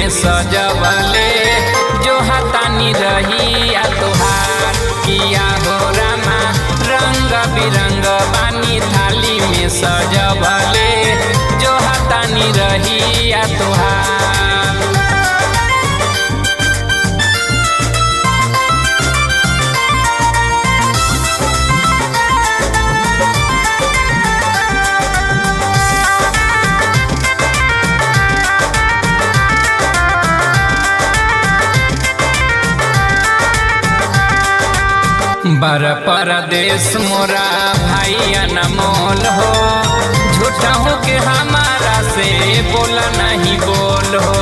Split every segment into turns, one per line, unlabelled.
में सजवले जो हतानी रही आ तोहार किया हो रामा रंग बिरंग बानी थाली में सजवले जो हतानी रही आ तोहार बर परदेश मोरा भाई अनमोल हो झूठा हो के हमारा से बोला नहीं बोल हो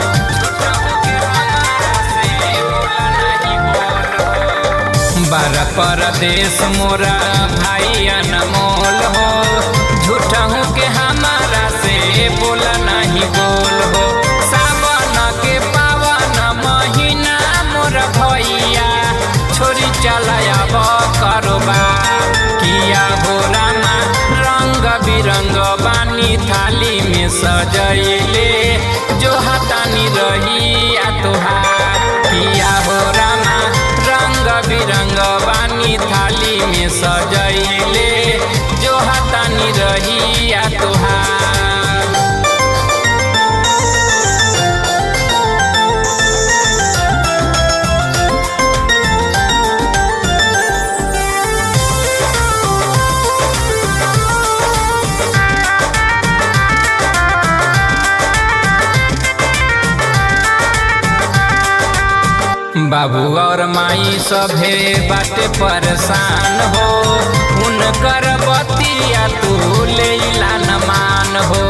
बर परदेश मोरा भाई अनमोल हो झूठा हो के हमारा से बोला नहीं बोल हो सावन के पावन महीना मोर भैया छोरी चलायाब कारोबार किया हो रामा रंग बिरंग बानी थाली में सजैले जो हतानी रही आ तोहार किया हो रामा रंग बिरंग बानी थाली में सजैले जो हतानी रही आ तोहार बाबू और माई सभे बाटे परेशान हो उनकर बतिया तू ले न मान हो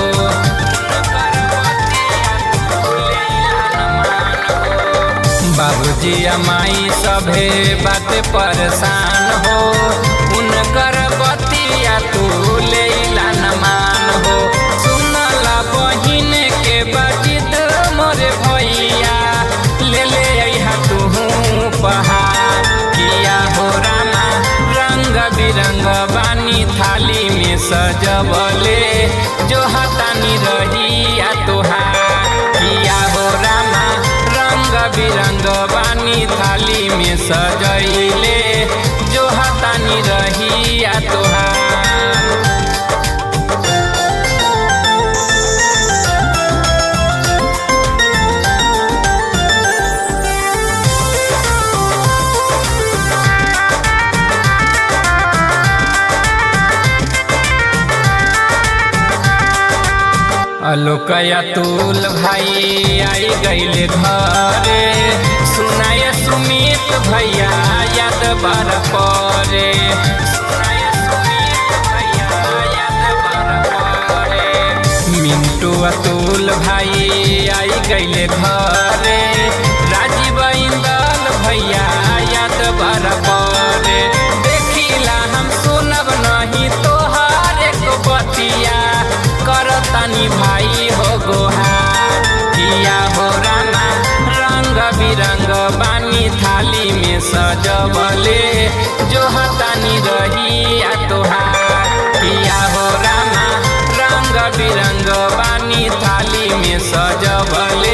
बाबूजी माई सभे बाटे परेशान हो उनकर बतिया तू ले न मान हो सुनला बहिन के बजित मोरे भैया ले ले अहा तू पहाड़ किया हो रामा रंग बिरंग बानी थाली में सजवले जो हतानी रही आ तोहार किया हो रामा रंग बिरंग बानी थाली में सजैले जो हतानी रही आ तोहार अलोकया तुल भाई आई गईले घरे सुनाय सुमित भैया याद बार परे मिंटू अतुल भाई आई गईले घरे राजीव इंदल भैया याद बार परे देखिला हम सुनब नहीं तोहार एक बतिया करतानी भाई हो गोहार किया हो रामा रंग बिरंग बानी थाली में सजवले जो हतानी रही आ तोहार किया हो रामा रंग बिरंग बानी थाली में सजवले